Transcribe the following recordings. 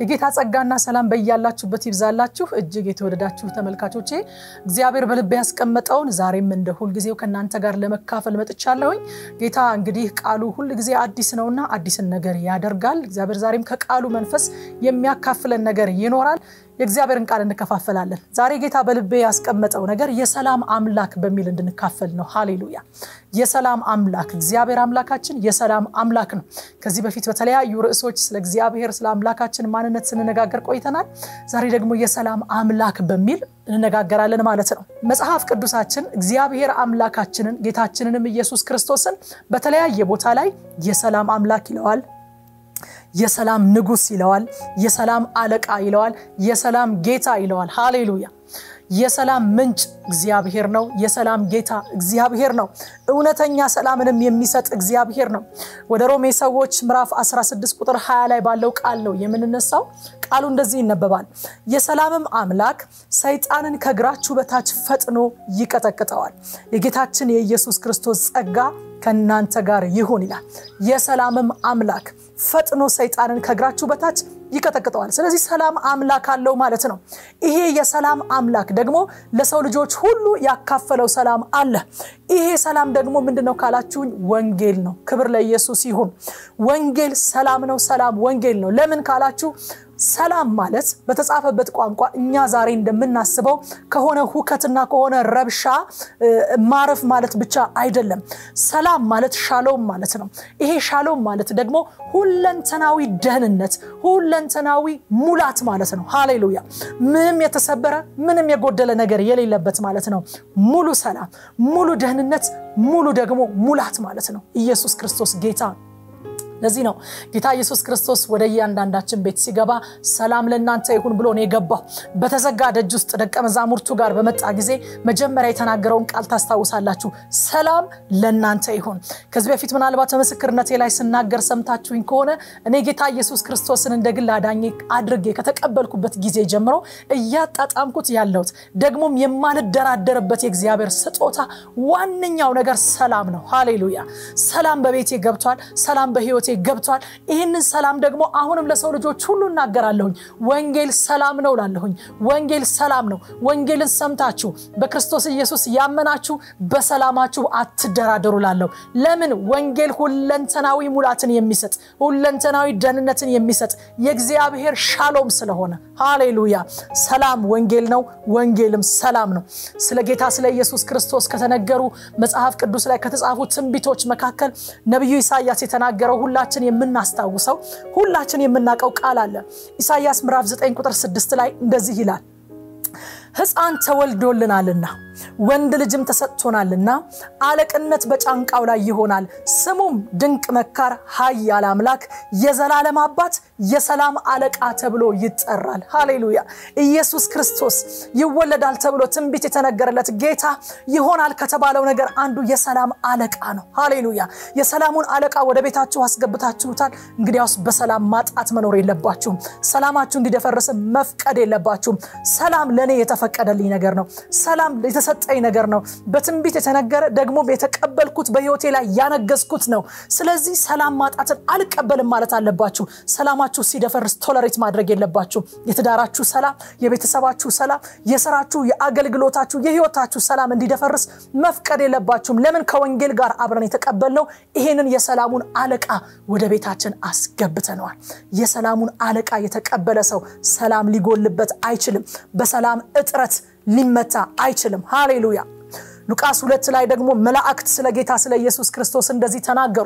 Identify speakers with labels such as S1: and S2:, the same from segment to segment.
S1: የጌታ ጸጋና ሰላም በያላችሁበት ይብዛላችሁ። እጅግ የተወደዳችሁ ተመልካቾቼ እግዚአብሔር በልቤ ያስቀመጠውን ዛሬም እንደ ሁልጊዜው ከእናንተ ጋር ለመካፈል መጥቻለሁኝ። ጌታ እንግዲህ ቃሉ ሁልጊዜ አዲስ ነውና አዲስን ነገር ያደርጋል። እግዚአብሔር ዛሬም ከቃሉ መንፈስ የሚያካፍለን ነገር ይኖራል። የእግዚአብሔርን ቃል እንከፋፈላለን። ዛሬ ጌታ በልቤ ያስቀመጠው ነገር የሰላም አምላክ በሚል እንድንካፈል ነው። ሃሌሉያ! የሰላም አምላክ እግዚአብሔር አምላካችን የሰላም አምላክ ነው። ከዚህ በፊት በተለያዩ ርዕሶች ስለ እግዚአብሔር ስለ አምላካችን ማንነት ስንነጋገር ቆይተናል። ዛሬ ደግሞ የሰላም አምላክ በሚል እንነጋገራለን ማለት ነው። መጽሐፍ ቅዱሳችን እግዚአብሔር አምላካችንን ጌታችንንም ኢየሱስ ክርስቶስን በተለያየ ቦታ ላይ የሰላም አምላክ ይለዋል የሰላም ንጉስ ይለዋል። የሰላም አለቃ ይለዋል። የሰላም ጌታ ይለዋል። ሃሌሉያ! የሰላም ምንጭ እግዚአብሔር ነው። የሰላም ጌታ እግዚአብሔር ነው። እውነተኛ ሰላምንም የሚሰጥ እግዚአብሔር ነው። ወደ ሮሜ ሰዎች ምዕራፍ 16 ቁጥር 20 ላይ ባለው ቃል ነው የምንነሳው። ቃሉ እንደዚህ ይነበባል። የሰላምም አምላክ ሰይጣንን ከእግራችሁ በታች ፈጥኖ ይቀጠቅጠዋል። የጌታችን የኢየሱስ ክርስቶስ ጸጋ ከእናንተ ጋር ይሁን ይላል። የሰላምም አምላክ ፈጥኖ ሰይጣንን ከእግራችሁ በታች ይቀጠቅጠዋል። ስለዚህ ሰላም አምላክ አለው ማለት ነው። ይሄ የሰላም አምላክ ደግሞ ለሰው ልጆች ሁሉ ያካፈለው ሰላም አለ። ይሄ ሰላም ደግሞ ምንድን ነው ካላችሁኝ፣ ወንጌል ነው። ክብር ለኢየሱስ ይሁን። ወንጌል ሰላም ነው። ሰላም ወንጌል ነው። ለምን ካላችሁ ሰላም ማለት በተጻፈበት ቋንቋ እኛ ዛሬ እንደምናስበው ከሆነ ሁከትና ከሆነ ረብሻ ማረፍ ማለት ብቻ አይደለም። ሰላም ማለት ሻሎም ማለት ነው። ይሄ ሻሎም ማለት ደግሞ ሁለንተናዊ ደህንነት፣ ሁለንተናዊ ሙላት ማለት ነው። ሃሌሉያ! ምንም የተሰበረ ምንም የጎደለ ነገር የሌለበት ማለት ነው። ሙሉ ሰላም፣ ሙሉ ደህንነት፣ ሙሉ ደግሞ ሙላት ማለት ነው። ኢየሱስ ክርስቶስ ጌታ ለዚህ ነው ጌታ ኢየሱስ ክርስቶስ ወደ እያንዳንዳችን ቤት ሲገባ ሰላም ለእናንተ ይሁን ብሎ ነው የገባው። በተዘጋ ደጅ ውስጥ ደቀ መዛሙርቱ ጋር በመጣ ጊዜ መጀመሪያ የተናገረውን ቃል ታስታውሳላችሁ። ሰላም ለእናንተ ይሁን። ከዚህ በፊት ምናልባት በምስክርነቴ ላይ ስናገር ሰምታችሁኝ ከሆነ እኔ ጌታ ኢየሱስ ክርስቶስን እንደ ግል አዳኜ አድርጌ ከተቀበልኩበት ጊዜ ጀምሮ እያጣጣምኩት ያለሁት ደግሞም የማልደራደርበት የእግዚአብሔር ስጦታ ዋነኛው ነገር ሰላም ነው። ሃሌሉያ! ሰላም በቤቴ ገብቷል። ሰላም በህይወቴ ገብቷል። ይህንን ሰላም ደግሞ አሁንም ለሰው ልጆች ሁሉ እናገራለሁኝ። ወንጌል ሰላም ነው ላለሁኝ። ወንጌል ሰላም ነው። ወንጌልን ሰምታችሁ በክርስቶስ ኢየሱስ ያመናችሁ በሰላማችሁ አትደራደሩ ላለሁ። ለምን? ወንጌል ሁለንተናዊ ሙላትን የሚሰጥ ሁለንተናዊ ደህንነትን የሚሰጥ የእግዚአብሔር ሻሎም ስለሆነ ሃሌሉያ። ሰላም ወንጌል ነው። ወንጌልም ሰላም ነው። ስለ ጌታ ስለ ኢየሱስ ክርስቶስ ከተነገሩ መጽሐፍ ቅዱስ ላይ ከተጻፉ ትንቢቶች መካከል ነቢዩ ኢሳያስ የተናገረው ሁላችን የምናስታውሰው ሁላችን የምናውቀው ቃል አለ። ኢሳያስ ምዕራፍ 9 ቁጥር 6 ላይ እንደዚህ ይላል፣ ሕፃን ተወልዶልናልና ወንድ ልጅም ተሰጥቶናልና አለቅነት በጫንቃው ላይ ይሆናል። ስሙም ድንቅ መካር፣ ኃያል አምላክ፣ የዘላለም አባት፣ የሰላም አለቃ ተብሎ ይጠራል። ሃሌሉያ! ኢየሱስ ክርስቶስ ይወለዳል ተብሎ ትንቢት የተነገረለት ጌታ ይሆናል ከተባለው ነገር አንዱ የሰላም አለቃ ነው። ሃሌሉያ! የሰላሙን አለቃ ወደ ቤታችሁ አስገብታችሁታል። እንግዲያውስ በሰላም ማጣት መኖር የለባችሁም። ሰላማችሁ እንዲደፈርስ መፍቀድ የለባችሁም። ሰላም ለእኔ የተፈቀደልኝ ነገር ነው። ሰላም የተሰጠኝ ነገር ነው። በትንቢት የተነገረ ደግሞ የተቀበልኩት በህይወቴ ላይ ያነገዝኩት ነው። ስለዚህ ሰላም ማጣትን አልቀበልም ማለት አለባችሁ። ሰላማችሁ ሲደፈርስ ቶለሬት ማድረግ የለባችሁ። የትዳራችሁ ሰላም፣ የቤተሰባችሁ ሰላም፣ የስራችሁ፣ የአገልግሎታችሁ፣ የህይወታችሁ ሰላም እንዲደፈርስ መፍቀድ የለባችሁም። ለምን? ከወንጌል ጋር አብረን የተቀበልነው ይሄንን የሰላሙን አለቃ ወደ ቤታችን አስገብተነዋል። የሰላሙን አለቃ የተቀበለ ሰው ሰላም ሊጎልበት አይችልም። በሰላም እጥረት ሊመታ አይችልም። ሃሌሉያ። ሉቃስ ሁለት ላይ ደግሞ መላእክት ስለ ጌታ ስለ ኢየሱስ ክርስቶስ እንደዚህ ተናገሩ።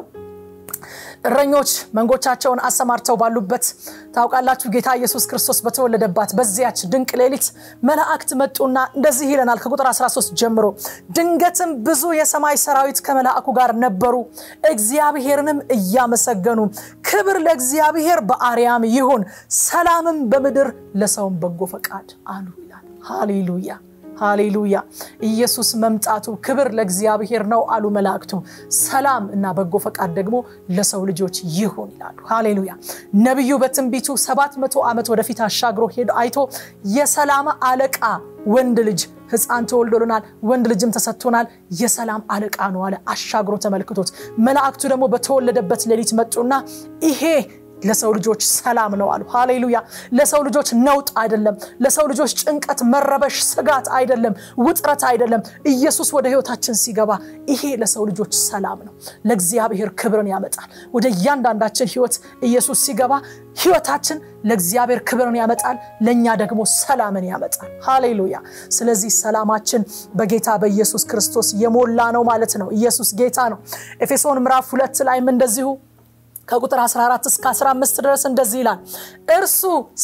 S1: እረኞች መንጎቻቸውን አሰማርተው ባሉበት ታውቃላችሁ፣ ጌታ ኢየሱስ ክርስቶስ በተወለደባት በዚያች ድንቅ ሌሊት መላእክት መጡና እንደዚህ ይለናል ከቁጥር 13 ጀምሮ ድንገትም ብዙ የሰማይ ሰራዊት ከመላእኩ ጋር ነበሩ፣ እግዚአብሔርንም እያመሰገኑ ክብር ለእግዚአብሔር በአርያም ይሁን፣ ሰላምም በምድር ለሰውም በጎ ፈቃድ አሉ ይላል። ሃሌሉያ ሃሌሉያ ኢየሱስ መምጣቱ ክብር ለእግዚአብሔር ነው አሉ መላእክቱ። ሰላም እና በጎ ፈቃድ ደግሞ ለሰው ልጆች ይሁን ይላሉ። ሃሌሉያ ነቢዩ በትንቢቱ ሰባት መቶ ዓመት ወደፊት አሻግሮ ሄዶ አይቶ የሰላም አለቃ ወንድ ልጅ ሕፃን ተወልዶልናል፣ ወንድ ልጅም ተሰጥቶናል፣ የሰላም አለቃ ነው አለ። አሻግሮ ተመልክቶት መላእክቱ ደግሞ በተወለደበት ሌሊት መጡና ይሄ ለሰው ልጆች ሰላም ነው አሉ። ሃሌሉያ! ለሰው ልጆች ነውጥ አይደለም። ለሰው ልጆች ጭንቀት፣ መረበሽ፣ ስጋት አይደለም፣ ውጥረት አይደለም። ኢየሱስ ወደ ህይወታችን ሲገባ ይሄ ለሰው ልጆች ሰላም ነው። ለእግዚአብሔር ክብርን ያመጣል። ወደ እያንዳንዳችን ህይወት ኢየሱስ ሲገባ ህይወታችን ለእግዚአብሔር ክብርን ያመጣል፣ ለእኛ ደግሞ ሰላምን ያመጣል። ሃሌሉያ! ስለዚህ ሰላማችን በጌታ በኢየሱስ ክርስቶስ የሞላ ነው ማለት ነው። ኢየሱስ ጌታ ነው። ኤፌሶን ምዕራፍ ሁለት ላይም እንደዚሁ ከቁጥር 14 እስከ 15 ድረስ እንደዚህ ይላል፣ እርሱ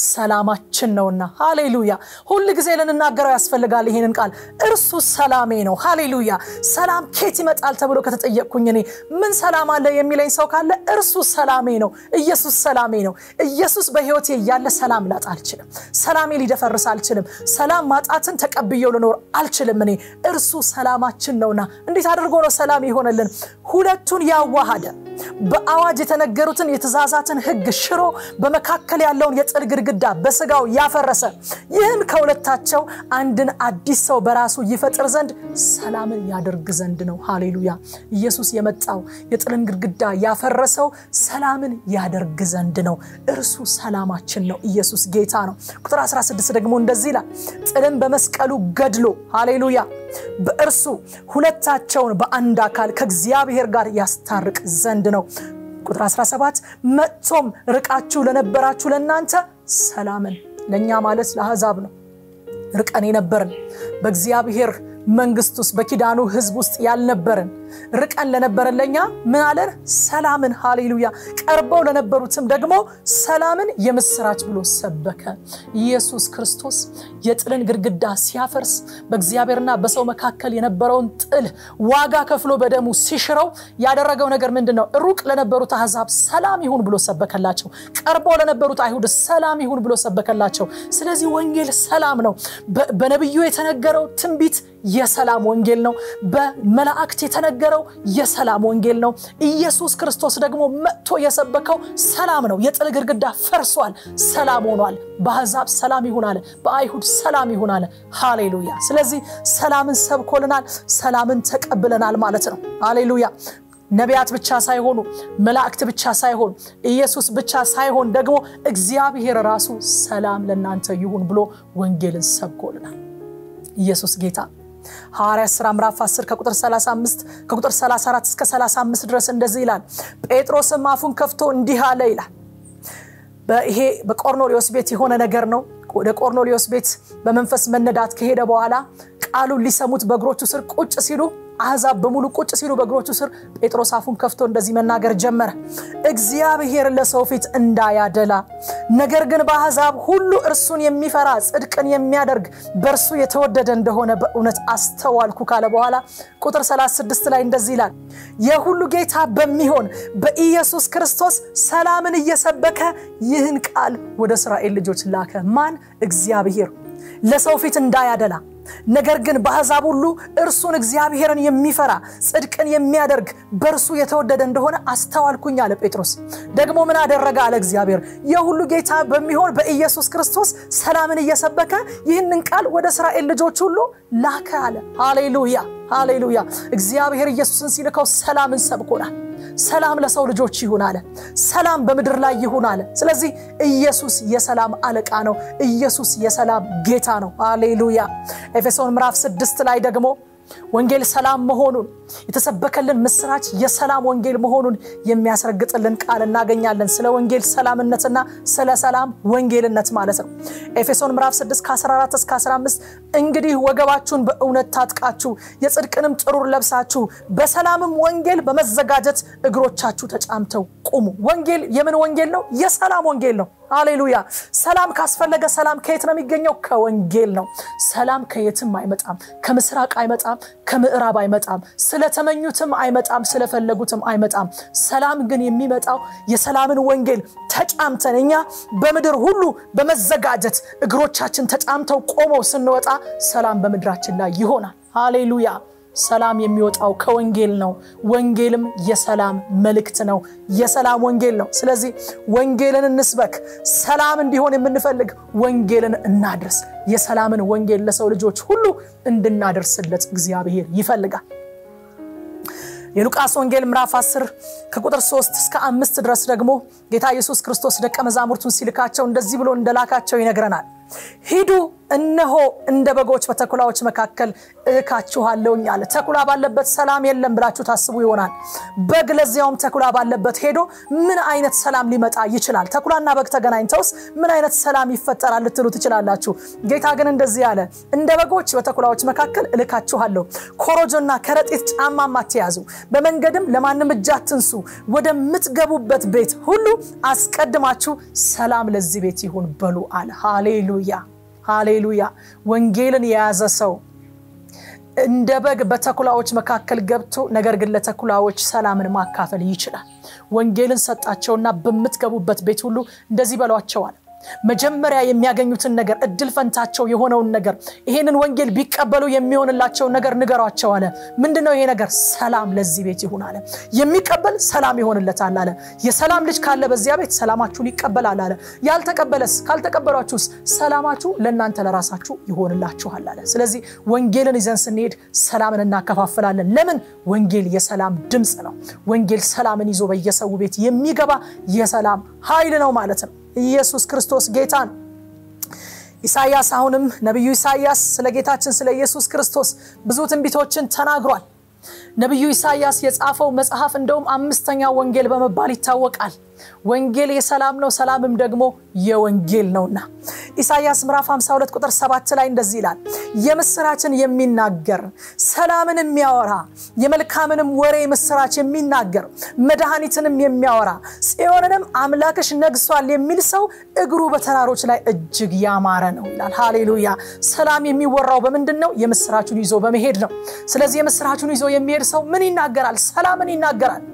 S1: ሰላማችን ነውና። ሃሌሉያ! ሁል ጊዜ ልንናገረው ያስፈልጋል ይሄንን ቃል። እርሱ ሰላሜ ነው። ሃሌሉያ! ሰላም ኬት ይመጣል ተብሎ ከተጠየቅኩኝ እኔ ምን ሰላም አለ የሚለኝ ሰው ካለ እርሱ ሰላሜ ነው። ኢየሱስ ሰላሜ ነው። ኢየሱስ በህይወቴ እያለ ሰላም ላጣ አልችልም። ሰላሜ ሊደፈርስ አልችልም። ሰላም ማጣትን ተቀብየው ልኖር አልችልም። እኔ እርሱ ሰላማችን ነውና። እንዴት አድርጎ ነው ሰላም የሆነልን? ሁለቱን ያዋሃደ በአዋጅ የተነገሩትን የትእዛዛትን ህግ ሽሮ በመካከል ያለውን የጥል ግድግዳ በስጋው ያፈረሰ ይህም ከሁለታቸው አንድን አዲስ ሰው በራሱ ይፈጥር ዘንድ ሰላምን ያደርግ ዘንድ ነው። ሃሌሉያ! ኢየሱስ የመጣው የጥልን ግድግዳ ያፈረሰው ሰላምን ያደርግ ዘንድ ነው። እርሱ ሰላማችን ነው። ኢየሱስ ጌታ ነው። ቁጥር 16 ደግሞ እንደዚህ ይላል፣ ጥልን በመስቀሉ ገድሎ ሃሌሉያ በእርሱ ሁለታቸውን በአንድ አካል ከእግዚአብሔር ጋር ያስታርቅ ዘንድ ነው። ቁጥር 17 መጥቶም ርቃችሁ ለነበራችሁ ለእናንተ ሰላምን፣ ለእኛ ማለት ለአሕዛብ ነው። ርቀን የነበርን በእግዚአብሔር መንግስት ውስጥ በኪዳኑ ህዝብ ውስጥ ያልነበርን ርቀን ለነበረን ለእኛ ምን አለን? ሰላምን። ሃሌሉያ። ቀርበው ለነበሩትም ደግሞ ሰላምን የምስራች ብሎ ሰበከ። ኢየሱስ ክርስቶስ የጥልን ግድግዳ ሲያፈርስ በእግዚአብሔርና በሰው መካከል የነበረውን ጥል ዋጋ ከፍሎ በደሙ ሲሽረው ያደረገው ነገር ምንድን ነው? ሩቅ ለነበሩት አሕዛብ ሰላም ይሁን ብሎ ሰበከላቸው። ቀርበው ለነበሩት አይሁድ ሰላም ይሁን ብሎ ሰበከላቸው። ስለዚህ ወንጌል ሰላም ነው። በነቢዩ የተነገረው ትንቢት የሰላም ወንጌል ነው። በመላእክት የተነገረው የሰላም ወንጌል ነው። ኢየሱስ ክርስቶስ ደግሞ መጥቶ የሰበከው ሰላም ነው። የጥል ግድግዳ ፈርሷል፣ ሰላም ሆኗል። በአሕዛብ ሰላም ይሁን አለ፣ በአይሁድ ሰላም ይሁን አለ። ሃሌሉያ። ስለዚህ ሰላምን ሰብኮልናል፣ ሰላምን ተቀብለናል ማለት ነው። ሃሌሉያ። ነቢያት ብቻ ሳይሆኑ መላእክት ብቻ ሳይሆን ኢየሱስ ብቻ ሳይሆን ደግሞ እግዚአብሔር ራሱ ሰላም ለእናንተ ይሁን ብሎ ወንጌልን ሰብኮልናል። ኢየሱስ ጌታ ሐዋርያ ሥራ ምዕራፍ 10 ከቁጥር 35 ከቁጥር 34 እስከ 35 ድረስ እንደዚህ ይላል። ጴጥሮስም አፉን ከፍቶ እንዲህ አለ ይላል። ይሄ በቆርኔሌዎስ ቤት የሆነ ነገር ነው። ወደ ቆርኔሌዎስ ቤት በመንፈስ መነዳት ከሄደ በኋላ ቃሉን ሊሰሙት በእግሮቹ ስር ቁጭ ሲሉ አሕዛብ በሙሉ ቁጭ ሲሉ በእግሮቹ ስር ጴጥሮስ አፉን ከፍቶ እንደዚህ መናገር ጀመረ። እግዚአብሔር ለሰው ፊት እንዳያደላ ነገር ግን በአሕዛብ ሁሉ እርሱን የሚፈራ ጽድቅን የሚያደርግ በእርሱ የተወደደ እንደሆነ በእውነት አስተዋልኩ ካለ በኋላ ቁጥር 36 ላይ እንደዚህ ይላል። የሁሉ ጌታ በሚሆን በኢየሱስ ክርስቶስ ሰላምን እየሰበከ ይህን ቃል ወደ እስራኤል ልጆች ላከ። ማን? እግዚአብሔር ለሰው ፊት እንዳያደላ ነገር ግን በአሕዛብ ሁሉ እርሱን እግዚአብሔርን የሚፈራ ጽድቅን የሚያደርግ በእርሱ የተወደደ እንደሆነ አስተዋልኩኝ አለ ጴጥሮስ። ደግሞ ምን አደረገ አለ እግዚአብሔር የሁሉ ጌታ በሚሆን በኢየሱስ ክርስቶስ ሰላምን እየሰበከ ይህንን ቃል ወደ እስራኤል ልጆች ሁሉ ላከ አለ። ሃሌሉያ ሃሌሉያ። እግዚአብሔር ኢየሱስን ሲልከው ሰላምን ሰብኮናል። ሰላም ለሰው ልጆች ይሁን አለ። ሰላም በምድር ላይ ይሁን አለ። ስለዚህ ኢየሱስ የሰላም አለቃ ነው። ኢየሱስ የሰላም ጌታ ነው። ሃሌሉያ። ኤፌሶን ምዕራፍ ስድስት ላይ ደግሞ ወንጌል ሰላም መሆኑን የተሰበከልን ምስራች የሰላም ወንጌል መሆኑን የሚያስረግጥልን ቃል እናገኛለን። ስለ ወንጌል ሰላምነትና ስለ ሰላም ወንጌልነት ማለት ነው። ኤፌሶን ምዕራፍ 6 ከ14 እስከ 15 እንግዲህ ወገባችሁን በእውነት ታጥቃችሁ የጽድቅንም ጥሩር ለብሳችሁ በሰላምም ወንጌል በመዘጋጀት እግሮቻችሁ ተጫምተው ቁሙ። ወንጌል የምን ወንጌል ነው? የሰላም ወንጌል ነው። ሃሌሉያ። ሰላም ካስፈለገ ሰላም ከየት ነው የሚገኘው? ከወንጌል ነው። ሰላም ከየትም አይመጣም። ከምስራቅ አይመጣም፣ ከምዕራብ አይመጣም፣ ስለተመኙትም አይመጣም፣ ስለፈለጉትም አይመጣም። ሰላም ግን የሚመጣው የሰላምን ወንጌል ተጫምተን እኛ በምድር ሁሉ በመዘጋጀት እግሮቻችን ተጫምተው ቆመው ስንወጣ ሰላም በምድራችን ላይ ይሆናል። ሃሌሉያ። ሰላም የሚወጣው ከወንጌል ነው። ወንጌልም የሰላም መልእክት ነው። የሰላም ወንጌል ነው። ስለዚህ ወንጌልን እንስበክ። ሰላም እንዲሆን የምንፈልግ ወንጌልን እናድርስ። የሰላምን ወንጌል ለሰው ልጆች ሁሉ እንድናደርስለት እግዚአብሔር ይፈልጋል። የሉቃስ ወንጌል ምዕራፍ 10 ከቁጥር 3 እስከ አምስት ድረስ ደግሞ ጌታ ኢየሱስ ክርስቶስ ደቀ መዛሙርቱን ሲልካቸው እንደዚህ ብሎ እንደላካቸው ይነግረናል። ሂዱ እነሆ እንደ በጎች በተኩላዎች መካከል እልካችኋለሁኝ አለ። ተኩላ ባለበት ሰላም የለም ብላችሁ ታስቡ ይሆናል። በግ ለዚያውም ተኩላ ባለበት ሄዶ ምን አይነት ሰላም ሊመጣ ይችላል? ተኩላና በግ ተገናኝተውስ ምን አይነት ሰላም ይፈጠራል ልትሉ ትችላላችሁ። ጌታ ግን እንደዚህ አለ፣ እንደ በጎች በተኩላዎች መካከል እልካችኋለሁ። ኮረጆና ከረጢት ጫማም አትያዙ፣ በመንገድም ለማንም እጅ አትንሱ። ወደምትገቡበት ቤት ሁሉ አስቀድማችሁ ሰላም ለዚህ ቤት ይሁን በሉ አለ። ሃሌሉያ ሃሌሉያ። ወንጌልን የያዘ ሰው እንደ በግ በተኩላዎች መካከል ገብቶ ነገር ግን ለተኩላዎች ሰላምን ማካፈል ይችላል። ወንጌልን ሰጣቸውና በምትገቡበት ቤት ሁሉ እንደዚህ በሏቸዋል። መጀመሪያ የሚያገኙትን ነገር እድል ፈንታቸው የሆነውን ነገር ይሄንን ወንጌል ቢቀበሉ የሚሆንላቸውን ነገር ንገሯቸው አለ። ምንድነው ይሄ ነገር? ሰላም ለዚህ ቤት ይሁን አለ። የሚቀበል ሰላም ይሆንለታል አለ። የሰላም ልጅ ካለ በዚያ ቤት ሰላማችሁን ይቀበላል አለ። ያልተቀበለስ ካልተቀበሏችሁስ ሰላማችሁ ለእናንተ ለራሳችሁ ይሆንላችኋል አለ። ስለዚህ ወንጌልን ይዘን ስንሄድ ሰላምን እናከፋፍላለን። ለምን? ወንጌል የሰላም ድምፅ ነው። ወንጌል ሰላምን ይዞ በየሰው ቤት የሚገባ የሰላም ኃይል ነው ማለት ነው። ኢየሱስ ክርስቶስ ጌታ ነው። ኢሳያስ አሁንም ነቢዩ ኢሳያስ ስለ ጌታችን ስለ ኢየሱስ ክርስቶስ ብዙ ትንቢቶችን ተናግሯል። ነቢዩ ኢሳያስ የጻፈው መጽሐፍ እንደውም አምስተኛው ወንጌል በመባል ይታወቃል። ወንጌል የሰላም ነው፣ ሰላምም ደግሞ የወንጌል ነውና ኢሳያስ ምዕራፍ 52 ቁጥር 7 ላይ እንደዚህ ይላል፣ የምስራችን የሚናገር ሰላምን የሚያወራ የመልካምንም ወሬ ምስራች የሚናገር መድኃኒትንም የሚያወራ ጽዮንንም አምላክሽ ነግሷል የሚል ሰው እግሩ በተራሮች ላይ እጅግ ያማረ ነው ይላል። ሃሌሉያ። ሰላም የሚወራው በምንድን ነው? የምስራቹን ይዞ በመሄድ ነው። ስለዚህ የምስራቹን ይዞ የሚሄድ ሰው ምን ይናገራል? ሰላምን ይናገራል።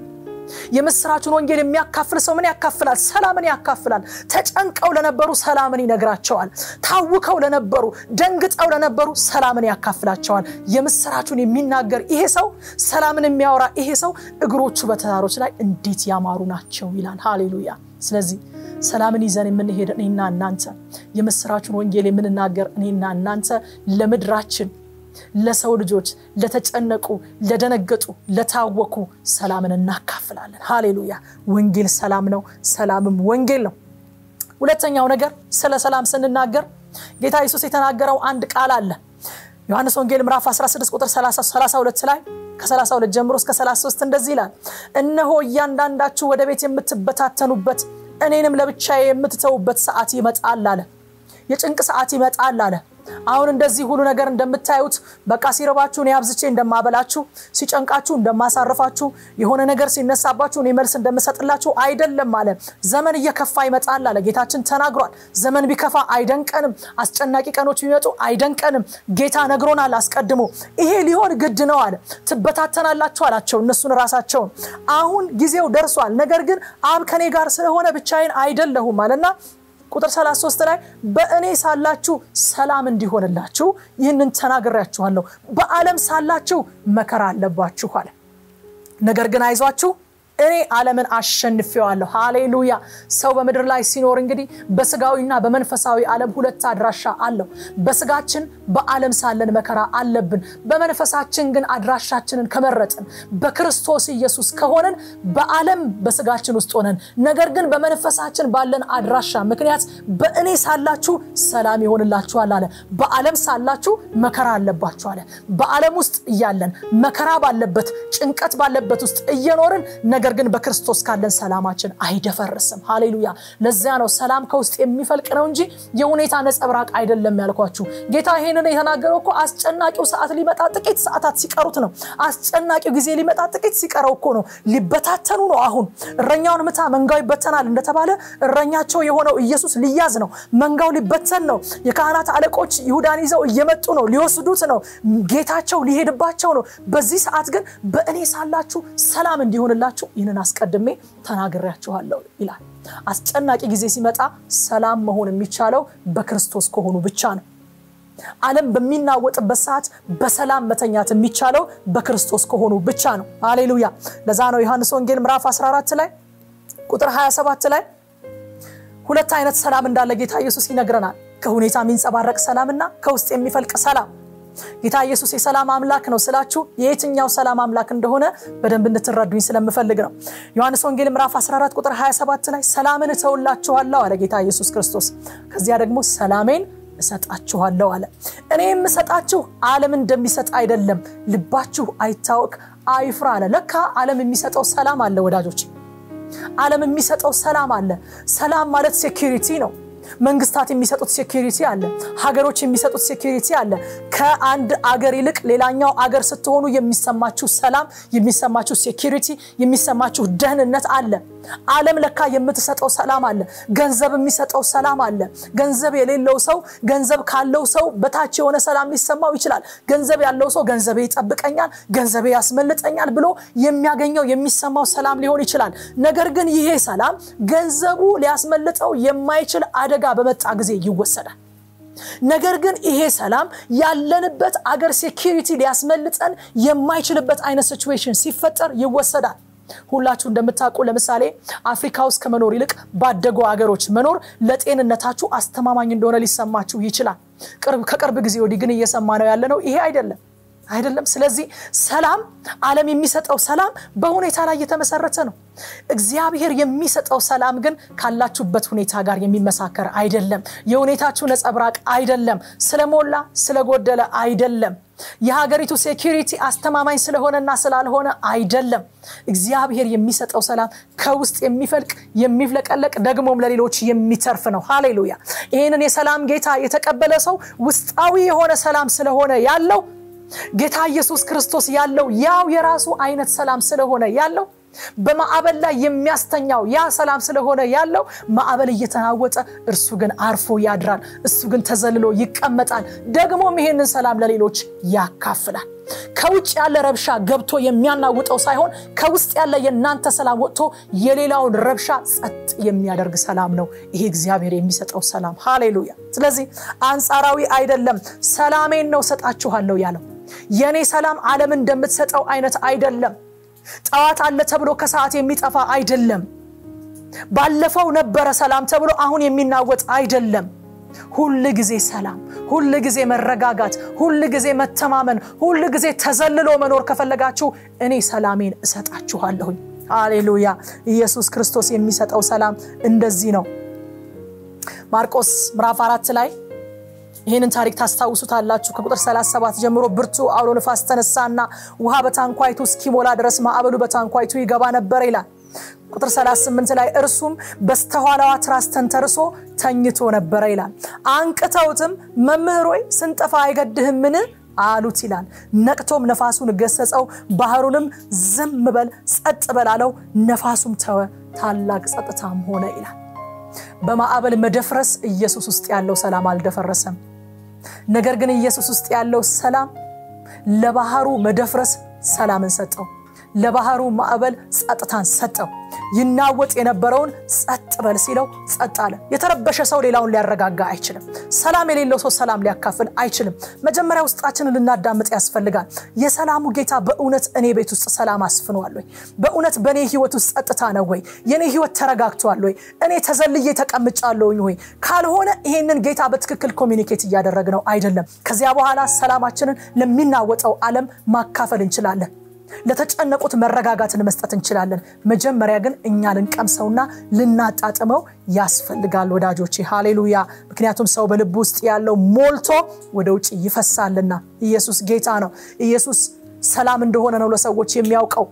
S1: የምስራቹን ወንጌል የሚያካፍል ሰው ምን ያካፍላል? ሰላምን ያካፍላል። ተጨንቀው ለነበሩ ሰላምን ይነግራቸዋል። ታውከው ለነበሩ፣ ደንግጠው ለነበሩ ሰላምን ያካፍላቸዋል። የምስራቹን የሚናገር ይሄ ሰው፣ ሰላምን የሚያወራ ይሄ ሰው እግሮቹ በተራሮች ላይ እንዴት ያማሩ ናቸው ይላል። ሃሌሉያ። ስለዚህ ሰላምን ይዘን የምንሄድ እኔና እናንተ፣ የምስራቹን ወንጌል የምንናገር እኔና እናንተ ለምድራችን ለሰው ልጆች ለተጨነቁ፣ ለደነገጡ፣ ለታወኩ ሰላምን እናካፍላለን። ሃሌሉያ። ወንጌል ሰላም ነው፣ ሰላምም ወንጌል ነው። ሁለተኛው ነገር ስለ ሰላም ስንናገር ጌታ ኢየሱስ የተናገረው አንድ ቃል አለ። ዮሐንስ ወንጌል ምዕራፍ 16 ቁጥር 32 ላይ ከ32 ጀምሮ እስከ 33 እንደዚህ ይላል፣ እነሆ እያንዳንዳችሁ ወደ ቤት የምትበታተኑበት እኔንም ለብቻዬ የምትተዉበት ሰዓት ይመጣል አለ። የጭንቅ ሰዓት ይመጣል አለ። አሁን እንደዚህ ሁሉ ነገር እንደምታዩት በቃ ሲረባችሁ እኔ አብዝቼ እንደማበላችሁ፣ ሲጨንቃችሁ እንደማሳርፋችሁ፣ የሆነ ነገር ሲነሳባችሁ እኔ መልስ እንደምሰጥላችሁ አይደለም አለ። ዘመን እየከፋ ይመጣል አለ። ጌታችን ተናግሯል። ዘመን ቢከፋ አይደንቀንም፣ አስጨናቂ ቀኖች ቢመጡ አይደንቀንም። ጌታ ነግሮናል አስቀድሞ። ይሄ ሊሆን ግድ ነው አለ። ትበታተናላችሁ አላቸው እነሱን ራሳቸውን። አሁን ጊዜው ደርሷል፣ ነገር ግን አብ ከኔ ጋር ስለሆነ ብቻዬን አይደለሁም አለና ቁጥር 33 ላይ በእኔ ሳላችሁ ሰላም እንዲሆንላችሁ ይህንን ተናግሬያችኋለሁ። በዓለም ሳላችሁ መከራ አለባችሁ አለ። ነገር ግን አይዟችሁ እኔ ዓለምን አሸንፌዋለሁ። ሃሌሉያ። ሰው በምድር ላይ ሲኖር እንግዲህ በስጋዊና በመንፈሳዊ ዓለም ሁለት አድራሻ አለው። በስጋችን በዓለም ሳለን መከራ አለብን። በመንፈሳችን ግን አድራሻችንን ከመረጥን በክርስቶስ ኢየሱስ ከሆነን በዓለም በስጋችን ውስጥ ሆነን ነገር ግን በመንፈሳችን ባለን አድራሻ ምክንያት በእኔ ሳላችሁ ሰላም ይሆንላችኋል አለ። በዓለም ሳላችሁ መከራ አለባችሁ አለ። በዓለም ውስጥ እያለን መከራ ባለበት ጭንቀት ባለበት ውስጥ እየኖርን ነገር ግን በክርስቶስ ካለን ሰላማችን አይደፈርስም። ሃሌሉያ። ለዚያ ነው ሰላም ከውስጥ የሚፈልቅ ነው እንጂ የሁኔታ ነጸብራቅ አይደለም ያልኳችሁ። ጌታ ይሄንን የተናገረው እኮ አስጨናቂው ሰዓት ሊመጣ ጥቂት ሰዓታት ሲቀሩት ነው። አስጨናቂው ጊዜ ሊመጣ ጥቂት ሲቀረው እኮ ነው። ሊበታተኑ ነው። አሁን እረኛውን ምታ መንጋው ይበተናል እንደተባለ እረኛቸው የሆነው ኢየሱስ ሊያዝ ነው። መንጋው ሊበተን ነው። የካህናት አለቆች ይሁዳን ይዘው እየመጡ ነው። ሊወስዱት ነው። ጌታቸው ሊሄድባቸው ነው። በዚህ ሰዓት ግን በእኔ ሳላችሁ ሰላም እንዲሆንላችሁ ይህንን አስቀድሜ ተናግሬያችኋለሁ ይላል። አስጨናቂ ጊዜ ሲመጣ ሰላም መሆን የሚቻለው በክርስቶስ ከሆኑ ብቻ ነው። ዓለም በሚናወጥበት ሰዓት በሰላም መተኛት የሚቻለው በክርስቶስ ከሆኑ ብቻ ነው። ሃሌሉያ። ለዛ ነው ዮሐንስ ወንጌል ምዕራፍ 14 ላይ ቁጥር 27 ላይ ሁለት አይነት ሰላም እንዳለ ጌታ ኢየሱስ ይነግረናል። ከሁኔታ የሚንጸባረቅ ሰላምና ከውስጥ የሚፈልቅ ሰላም። ጌታ ኢየሱስ የሰላም አምላክ ነው ስላችሁ የየትኛው ሰላም አምላክ እንደሆነ በደንብ እንድትረዱኝ ስለምፈልግ ነው። ዮሐንስ ወንጌል ምዕራፍ 14 ቁጥር 27 ላይ ሰላምን እተውላችኋለሁ አለ ጌታ ኢየሱስ ክርስቶስ። ከዚያ ደግሞ ሰላሜን እሰጣችኋለሁ አለ። እኔ የምሰጣችሁ ዓለም እንደሚሰጥ አይደለም፣ ልባችሁ አይታወክ አይፍራ አለ። ለካ ዓለም የሚሰጠው ሰላም አለ ወዳጆች፣ ዓለም የሚሰጠው ሰላም አለ። ሰላም ማለት ሴኪሪቲ ነው። መንግስታት የሚሰጡት ሴኪሪቲ አለ። ሀገሮች የሚሰጡት ሴኪሪቲ አለ። ከአንድ አገር ይልቅ ሌላኛው አገር ስትሆኑ የሚሰማችሁ ሰላም፣ የሚሰማችሁ ሴኪሪቲ፣ የሚሰማችሁ ደህንነት አለ። ዓለም ለካ የምትሰጠው ሰላም አለ። ገንዘብ የሚሰጠው ሰላም አለ። ገንዘብ የሌለው ሰው ገንዘብ ካለው ሰው በታች የሆነ ሰላም ሊሰማው ይችላል። ገንዘብ ያለው ሰው ገንዘቤ ይጠብቀኛል፣ ገንዘቤ ያስመልጠኛል ብሎ የሚያገኘው የሚሰማው ሰላም ሊሆን ይችላል። ነገር ግን ይሄ ሰላም ገንዘቡ ሊያስመልጠው የማይችል አደጋ በመጣ ጊዜ ይወሰዳል። ነገር ግን ይሄ ሰላም ያለንበት አገር ሴኪሪቲ ሊያስመልጠን የማይችልበት አይነት ሲቹዌሽን ሲፈጠር ይወሰዳል። ሁላችሁ እንደምታውቁ ለምሳሌ አፍሪካ ውስጥ ከመኖር ይልቅ ባደጉ ሀገሮች መኖር ለጤንነታችሁ አስተማማኝ እንደሆነ ሊሰማችሁ ይችላል። ከቅርብ ጊዜ ወዲህ ግን እየሰማ ነው ያለ ነው ይሄ አይደለም አይደለም። ስለዚህ ሰላም ዓለም የሚሰጠው ሰላም በሁኔታ ላይ የተመሰረተ ነው። እግዚአብሔር የሚሰጠው ሰላም ግን ካላችሁበት ሁኔታ ጋር የሚመሳከር አይደለም። የሁኔታችሁ ነጸብራቅ አይደለም። ስለሞላ ስለጎደለ አይደለም። የሀገሪቱ ሴኪሪቲ አስተማማኝ ስለሆነና ስላልሆነ አይደለም። እግዚአብሔር የሚሰጠው ሰላም ከውስጥ የሚፈልቅ የሚፍለቀለቅ ደግሞም ለሌሎች የሚተርፍ ነው። ሃሌሉያ! ይህንን የሰላም ጌታ የተቀበለ ሰው ውስጣዊ የሆነ ሰላም ስለሆነ ያለው ጌታ ኢየሱስ ክርስቶስ ያለው ያው የራሱ አይነት ሰላም ስለሆነ ያለው በማዕበል ላይ የሚያስተኛው ያ ሰላም ስለሆነ ያለው ማዕበል እየተናወጠ እርሱ ግን አርፎ ያድራል። እሱ ግን ተዘልሎ ይቀመጣል። ደግሞም ይሄንን ሰላም ለሌሎች ያካፍላል። ከውጭ ያለ ረብሻ ገብቶ የሚያናውጠው ሳይሆን ከውስጥ ያለ የእናንተ ሰላም ወጥቶ የሌላውን ረብሻ ጸጥ የሚያደርግ ሰላም ነው ይሄ እግዚአብሔር የሚሰጠው ሰላም። ሃሌሉያ! ስለዚህ አንጻራዊ አይደለም። ሰላሜን ነው ሰጣችኋለሁ ያለው። የእኔ ሰላም ዓለም እንደምትሰጠው አይነት አይደለም። ጠዋት አለ ተብሎ ከሰዓት የሚጠፋ አይደለም። ባለፈው ነበረ ሰላም ተብሎ አሁን የሚናወጥ አይደለም። ሁል ጊዜ ሰላም፣ ሁል ጊዜ መረጋጋት፣ ሁል ጊዜ መተማመን፣ ሁል ጊዜ ተዘልሎ መኖር ከፈለጋችሁ እኔ ሰላሜን እሰጣችኋለሁኝ። ሃሌሉያ! ኢየሱስ ክርስቶስ የሚሰጠው ሰላም እንደዚህ ነው። ማርቆስ ምዕራፍ አራት ላይ ይህንን ታሪክ ታስታውሱታላችሁ። ከቁጥር 37 ጀምሮ ብርቱ አውሎ ንፋስ ተነሳና ውሃ በታንኳይቱ እስኪሞላ ድረስ ማዕበሉ በታንኳይቱ ይገባ ነበር ይላል። ቁጥር 38 ላይ እርሱም በስተኋላዋ ትራስ ተንተርሶ ተኝቶ ነበረ ይላል። አንቅተውትም መምህር ሆይ ስንጠፋ አይገድህምን አሉት ይላል። ነቅቶም ነፋሱን ገሰጸው፣ ባህሩንም ዝም በል ጸጥ በል አለው። ነፋሱም ተወ፣ ታላቅ ጸጥታም ሆነ ይላል። በማዕበል መደፍረስ ኢየሱስ ውስጥ ያለው ሰላም አልደፈረሰም። ነገር ግን ኢየሱስ ውስጥ ያለው ሰላም ለባህሩ መደፍረስ ሰላምን ሰጠው። ለባህሩ ማዕበል ጸጥታን ሰጠው። ይናወጥ የነበረውን ጸጥ በል ሲለው ጸጥ አለ። የተረበሸ ሰው ሌላውን ሊያረጋጋ አይችልም። ሰላም የሌለው ሰው ሰላም ሊያካፍል አይችልም። መጀመሪያ ውስጣችንን ልናዳምጥ ያስፈልጋል። የሰላሙ ጌታ በእውነት እኔ ቤት ውስጥ ሰላም አስፍኗል ወይ? በእውነት በእኔ ህይወት ውስጥ ጸጥታ ነው ወይ? የእኔ ህይወት ተረጋግቷል ወይ? እኔ ተዘልዬ ተቀምጫለሁኝ ወይ? ካልሆነ ይሄንን ጌታ በትክክል ኮሚኒኬት እያደረግነው አይደለም። ከዚያ በኋላ ሰላማችንን ለሚናወጠው ዓለም ማካፈል እንችላለን። ለተጨነቁት መረጋጋትን መስጠት እንችላለን። መጀመሪያ ግን እኛ ልንቀምሰውና ልናጣጥመው ያስፈልጋል ወዳጆቼ። ሃሌሉያ! ምክንያቱም ሰው በልብ ውስጥ ያለው ሞልቶ ወደ ውጭ ይፈሳልና። ኢየሱስ ጌታ ነው። ኢየሱስ ሰላም እንደሆነ ነው ለሰዎች የሚያውቀው።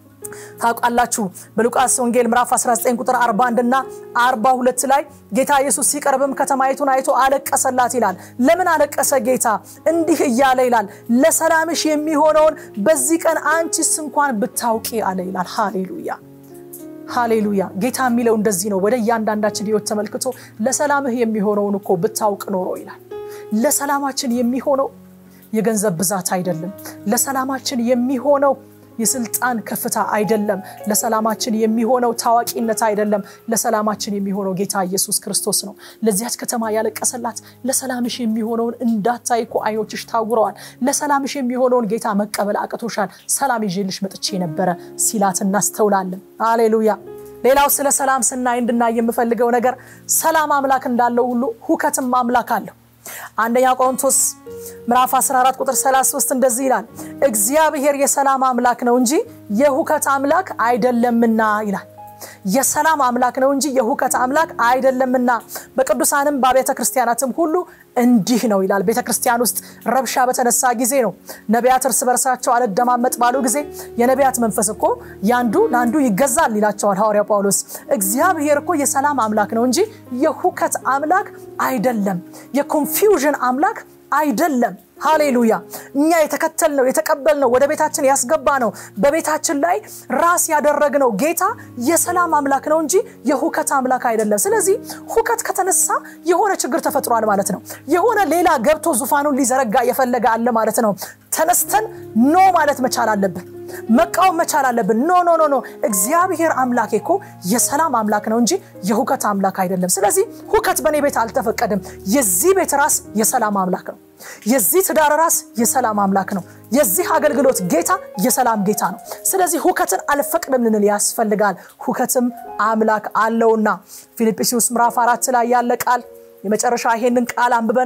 S1: ታውቃላችሁ በሉቃስ ወንጌል ምዕራፍ 19 ቁጥር 41 እና 42 ላይ ጌታ ኢየሱስ ሲቀርብም ከተማይቱን አይቶ አለቀሰላት ይላል። ለምን አለቀሰ ጌታ? እንዲህ እያለ ይላል፣ ለሰላምሽ የሚሆነውን በዚህ ቀን አንቺስ እንኳን ብታውቂ አለ ይላል። ሃሌሉያ ሃሌሉያ። ጌታ የሚለው እንደዚህ ነው። ወደ እያንዳንዳችን ህይወት ተመልክቶ ለሰላምህ የሚሆነውን እኮ ብታውቅ ኖሮ ይላል። ለሰላማችን የሚሆነው የገንዘብ ብዛት አይደለም። ለሰላማችን የሚሆነው የስልጣን ከፍታ አይደለም። ለሰላማችን የሚሆነው ታዋቂነት አይደለም። ለሰላማችን የሚሆነው ጌታ ኢየሱስ ክርስቶስ ነው። ለዚያች ከተማ ያለቀሰላት ለሰላምሽ የሚሆነውን እንዳታይ እኮ አይኖችሽ ታውረዋል። ለሰላምሽ የሚሆነውን ጌታ መቀበል አቅቶሻል። ሰላም ይዤልሽ መጥቼ ነበረ ሲላት እናስተውላለን። አሌሉያ። ሌላው ስለ ሰላም ስናይ እንድናይ የምፈልገው ነገር ሰላም አምላክ እንዳለው ሁሉ ሁከትም አምላክ አለው። አንደኛ ቆሮንቶስ ምዕራፍ 14 ቁጥር 33 እንደዚህ ይላል፣ እግዚአብሔር የሰላም አምላክ ነው እንጂ የሁከት አምላክ አይደለምና ይላል። የሰላም አምላክ ነው እንጂ የሁከት አምላክ አይደለምና በቅዱሳንም በአብያተ ክርስቲያናትም ሁሉ እንዲህ ነው ይላል። ቤተ ክርስቲያን ውስጥ ረብሻ በተነሳ ጊዜ ነው ነቢያት እርስ በርሳቸው አልደማመጥ ባሉ ጊዜ የነቢያት መንፈስ እኮ ያንዱ ለአንዱ ይገዛል ይላቸዋል ሐዋርያው ጳውሎስ። እግዚአብሔር እኮ የሰላም አምላክ ነው እንጂ የሁከት አምላክ አይደለም፣ የኮንፊውዥን አምላክ አይደለም። ሃሌሉያ! እኛ የተከተልነው የተቀበልነው ወደ ቤታችን ያስገባ ነው በቤታችን ላይ ራስ ያደረግነው ጌታ የሰላም አምላክ ነው እንጂ የሁከት አምላክ አይደለም። ስለዚህ ሁከት ከተነሳ የሆነ ችግር ተፈጥሯል ማለት ነው። የሆነ ሌላ ገብቶ ዙፋኑን ሊዘረጋ የፈለገ አለ ማለት ነው። ተነስተን ኖ ማለት መቻል አለብን። መቃወም መቻል አለብን። ኖ ኖ ኖ ኖ እግዚአብሔር አምላክ እኮ የሰላም አምላክ ነው እንጂ የሁከት አምላክ አይደለም። ስለዚህ ሁከት በእኔ ቤት አልተፈቀድም። የዚህ ቤት ራስ የሰላም አምላክ ነው። የዚህ ትዳር ራስ የሰላም አምላክ ነው። የዚህ አገልግሎት ጌታ የሰላም ጌታ ነው። ስለዚህ ሁከትን አልፈቅድም ልንል ያስፈልጋል። ሁከትም አምላክ አለውና ፊልጵስዩስ ምዕራፍ አራት ላይ ያለ ቃል የመጨረሻ ይሄንን ቃል አንብበን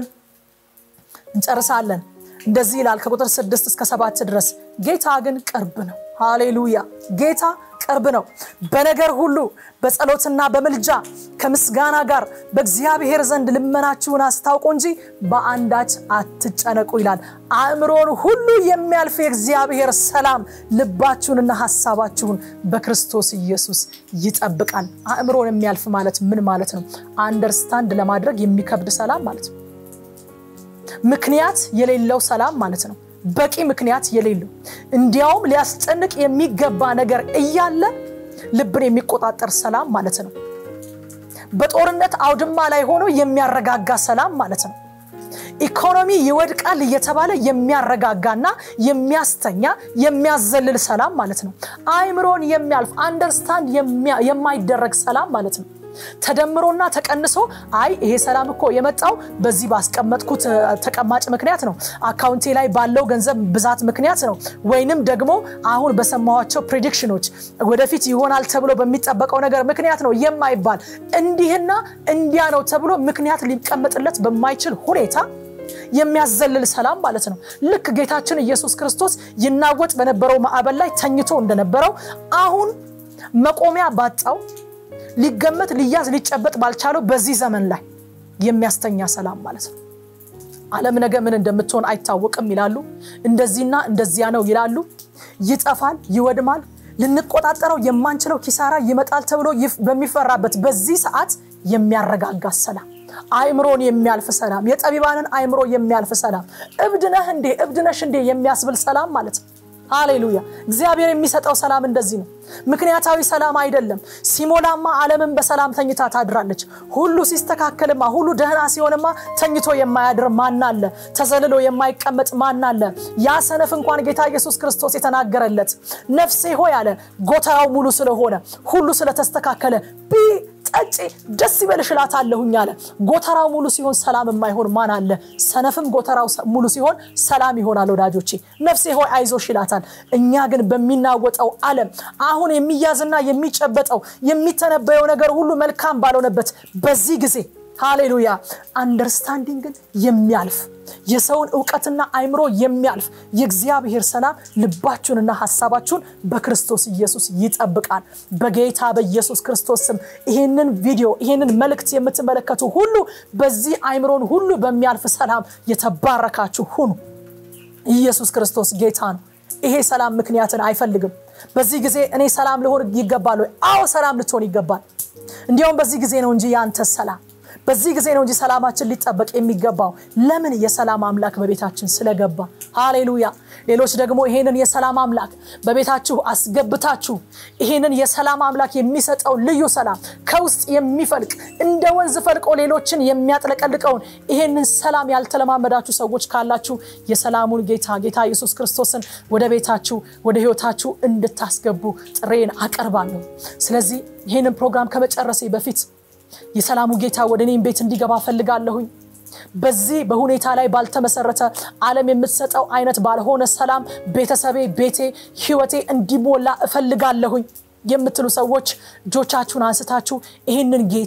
S1: እንጨርሳለን። እንደዚህ ይላል ከቁጥር ስድስት እስከ ሰባት ድረስ ጌታ ግን ቅርብ ነው። ሃሌሉያ! ጌታ ቅርብ ነው። በነገር ሁሉ በጸሎትና በምልጃ ከምስጋና ጋር በእግዚአብሔር ዘንድ ልመናችሁን አስታውቁ እንጂ በአንዳች አትጨነቁ ይላል። አእምሮን ሁሉ የሚያልፍ የእግዚአብሔር ሰላም ልባችሁንና ሀሳባችሁን በክርስቶስ ኢየሱስ ይጠብቃል። አእምሮን የሚያልፍ ማለት ምን ማለት ነው? አንደርስታንድ ለማድረግ የሚከብድ ሰላም ማለት ነው። ምክንያት የሌለው ሰላም ማለት ነው። በቂ ምክንያት የሌለው እንዲያውም ሊያስጨንቅ የሚገባ ነገር እያለ ልብን የሚቆጣጠር ሰላም ማለት ነው። በጦርነት አውድማ ላይ ሆኖ የሚያረጋጋ ሰላም ማለት ነው። ኢኮኖሚ ይወድቃል እየተባለ የሚያረጋጋና የሚያስተኛ የሚያዘልል ሰላም ማለት ነው። አእምሮን የሚያልፍ አንደርስታንድ የማይደረግ ሰላም ማለት ነው። ተደምሮና ተቀንሶ አይ ይሄ ሰላም እኮ የመጣው በዚህ ባስቀመጥኩት ተቀማጭ ምክንያት ነው፣ አካውንቴ ላይ ባለው ገንዘብ ብዛት ምክንያት ነው፣ ወይንም ደግሞ አሁን በሰማኋቸው ፕሬዲክሽኖች ወደፊት ይሆናል ተብሎ በሚጠበቀው ነገር ምክንያት ነው የማይባል እንዲህና እንዲያ ነው ተብሎ ምክንያት ሊቀመጥለት በማይችል ሁኔታ የሚያዘልል ሰላም ማለት ነው። ልክ ጌታችን ኢየሱስ ክርስቶስ ይናወጥ በነበረው ማዕበል ላይ ተኝቶ እንደነበረው አሁን መቆሚያ ባጣው ሊገመት ሊያዝ ሊጨበጥ ባልቻለው በዚህ ዘመን ላይ የሚያስተኛ ሰላም ማለት ነው። ዓለም ነገ ምን እንደምትሆን አይታወቅም ይላሉ። እንደዚህና እንደዚያ ነው ይላሉ። ይጠፋል፣ ይወድማል፣ ልንቆጣጠረው የማንችለው ኪሳራ ይመጣል ተብሎ በሚፈራበት በዚህ ሰዓት የሚያረጋጋ ሰላም፣ አእምሮን የሚያልፍ ሰላም፣ የጠቢባንን አእምሮ የሚያልፍ ሰላም፣ እብድነህ እንዴ እብድነሽ እንዴ የሚያስብል ሰላም ማለት ነው። ሃሌሉያ! እግዚአብሔር የሚሰጠው ሰላም እንደዚህ ነው። ምክንያታዊ ሰላም አይደለም። ሲሞላማ ዓለምን በሰላም ተኝታ ታድራለች። ሁሉ ሲስተካከልማ፣ ሁሉ ደህና ሲሆንማ ተኝቶ የማያድር ማን አለ? ተዘልሎ የማይቀመጥ ማን አለ? ያ ሰነፍ እንኳን ጌታ ኢየሱስ ክርስቶስ የተናገረለት ነፍሴ ሆይ አለ ጎተራው ሙሉ ስለሆነ ሁሉ ስለተስተካከለ ቢ ጠጪ ደስ ይበልሽ እላታለሁኝ አለ። ጎተራው ሙሉ ሲሆን ሰላም የማይሆን ማን አለ? ሰነፍም ጎተራው ሙሉ ሲሆን ሰላም ይሆናል። ወዳጆቼ ነፍሴ ሆይ አይዞሽ ይላታል። እኛ ግን በሚናወጠው ዓለም አሁን የሚያዝና የሚጨበጠው የሚተነበየው ነገር ሁሉ መልካም ባልሆነበት በዚህ ጊዜ ሃሌሉያ አንደርስታንዲንግን የሚያልፍ የሰውን እውቀትና አይምሮ የሚያልፍ የእግዚአብሔር ሰላም ልባችሁንና ሀሳባችሁን በክርስቶስ ኢየሱስ ይጠብቃል። በጌታ በኢየሱስ ክርስቶስ ስም ይህንን ቪዲዮ ይህንን መልእክት የምትመለከቱ ሁሉ በዚህ አይምሮን ሁሉ በሚያልፍ ሰላም የተባረካችሁ ሁኑ። ኢየሱስ ክርስቶስ ጌታ ነው። ይሄ ሰላም ምክንያትን አይፈልግም። በዚህ ጊዜ እኔ ሰላም ልሆን ይገባል ወይ? አዎ ሰላም ልትሆን ይገባል። እንዲያውም በዚህ ጊዜ ነው እንጂ ያንተ ሰላም በዚህ ጊዜ ነው እንጂ ሰላማችን ሊጠበቅ የሚገባው። ለምን? የሰላም አምላክ በቤታችን ስለገባ። ሃሌሉያ። ሌሎች ደግሞ ይሄንን የሰላም አምላክ በቤታችሁ አስገብታችሁ ይሄንን የሰላም አምላክ የሚሰጠው ልዩ ሰላም ከውስጥ የሚፈልቅ እንደ ወንዝ ፈልቆ ሌሎችን የሚያጥለቀልቀውን ይሄንን ሰላም ያልተለማመዳችሁ ሰዎች ካላችሁ የሰላሙን ጌታ ጌታ ኢየሱስ ክርስቶስን ወደ ቤታችሁ ወደ ሕይወታችሁ እንድታስገቡ ጥሬን አቀርባለሁ። ስለዚህ ይህንን ፕሮግራም ከመጨረሴ በፊት የሰላሙ ጌታ ወደ እኔም ቤት እንዲገባ ፈልጋለሁኝ። በዚህ በሁኔታ ላይ ባልተመሰረተ ዓለም የምትሰጠው አይነት ባልሆነ ሰላም ቤተሰቤ፣ ቤቴ፣ ህይወቴ እንዲሞላ እፈልጋለሁኝ የምትሉ ሰዎች እጆቻችሁን አንስታችሁ ይህንን ጌታ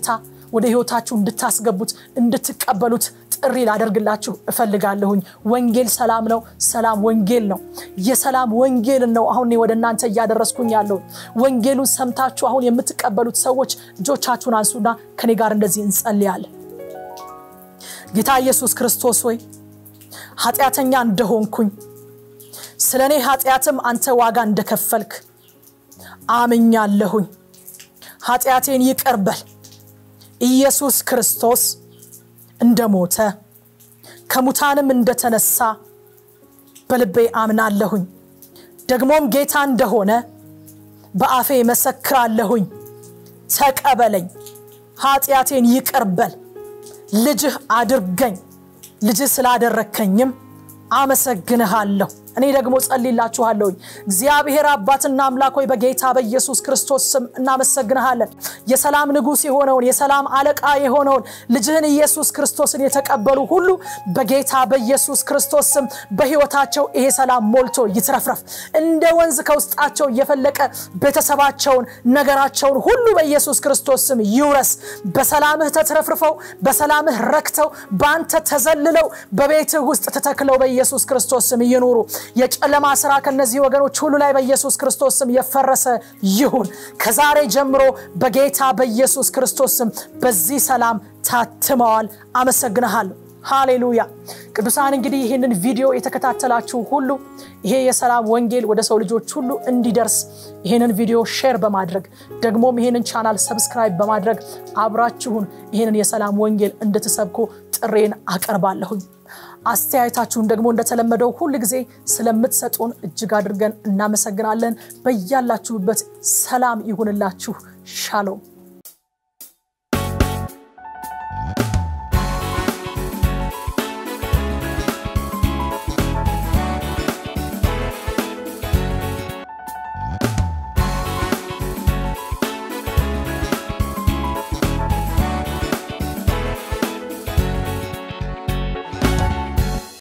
S1: ወደ ህይወታችሁ እንድታስገቡት እንድትቀበሉት ጥሪ ላደርግላችሁ እፈልጋለሁኝ። ወንጌል ሰላም ነው። ሰላም ወንጌል ነው። የሰላም ወንጌልን ነው አሁን ወደ እናንተ እያደረስኩኝ ያለው። ወንጌሉን ሰምታችሁ አሁን የምትቀበሉት ሰዎች እጆቻችሁን አንሱና ከኔ ጋር እንደዚህ እንጸልያለን። ጌታ ኢየሱስ ክርስቶስ ሆይ ኃጢአተኛ እንደሆንኩኝ ስለ እኔ ኃጢአትም አንተ ዋጋ እንደከፈልክ አምኛለሁኝ። ኃጢአቴን ይቅርበል። ኢየሱስ ክርስቶስ እንደሞተ ከሙታንም እንደተነሳ በልቤ አምናለሁኝ። ደግሞም ጌታ እንደሆነ በአፌ መሰክራለሁኝ። ተቀበለኝ፣ ኃጢአቴን ይቅርበል፣ ልጅህ አድርገኝ። ልጅህ ስላደረከኝም አመሰግንሃለሁ። እኔ ደግሞ ጸልላችኋለሁኝ። እግዚአብሔር አባትና አምላክ ሆይ በጌታ በኢየሱስ ክርስቶስ ስም እናመሰግንሃለን። የሰላም ንጉሥ የሆነውን የሰላም አለቃ የሆነውን ልጅህን ኢየሱስ ክርስቶስን የተቀበሉ ሁሉ በጌታ በኢየሱስ ክርስቶስ ስም በሕይወታቸው ይሄ ሰላም ሞልቶ ይትረፍረፍ። እንደ ወንዝ ከውስጣቸው እየፈለቀ ቤተሰባቸውን፣ ነገራቸውን ሁሉ በኢየሱስ ክርስቶስ ስም ይውረስ። በሰላምህ ተትረፍርፈው፣ በሰላምህ ረክተው፣ በአንተ ተዘልለው በቤትህ ውስጥ ተተክለው በኢየሱስ ክርስቶስ ስም ይኑሩ። የጨለማ ስራ ከነዚህ ወገኖች ሁሉ ላይ በኢየሱስ ክርስቶስ ስም የፈረሰ ይሁን። ከዛሬ ጀምሮ በጌታ በኢየሱስ ክርስቶስ ስም በዚህ ሰላም ታትመዋል። አመሰግንሃለሁ። ሃሌሉያ። ቅዱሳን እንግዲህ ይህንን ቪዲዮ የተከታተላችሁ ሁሉ ይሄ የሰላም ወንጌል ወደ ሰው ልጆች ሁሉ እንዲደርስ ይህንን ቪዲዮ ሼር በማድረግ ደግሞም ይህንን ቻናል ሰብስክራይብ በማድረግ አብራችሁን ይህንን የሰላም ወንጌል እንድትሰብኩ ጥሬን አቀርባለሁኝ። አስተያየታችሁን ደግሞ እንደተለመደው ሁል ጊዜ ስለምትሰጡን እጅግ አድርገን እናመሰግናለን። በያላችሁበት ሰላም ይሁንላችሁ። ሻሎም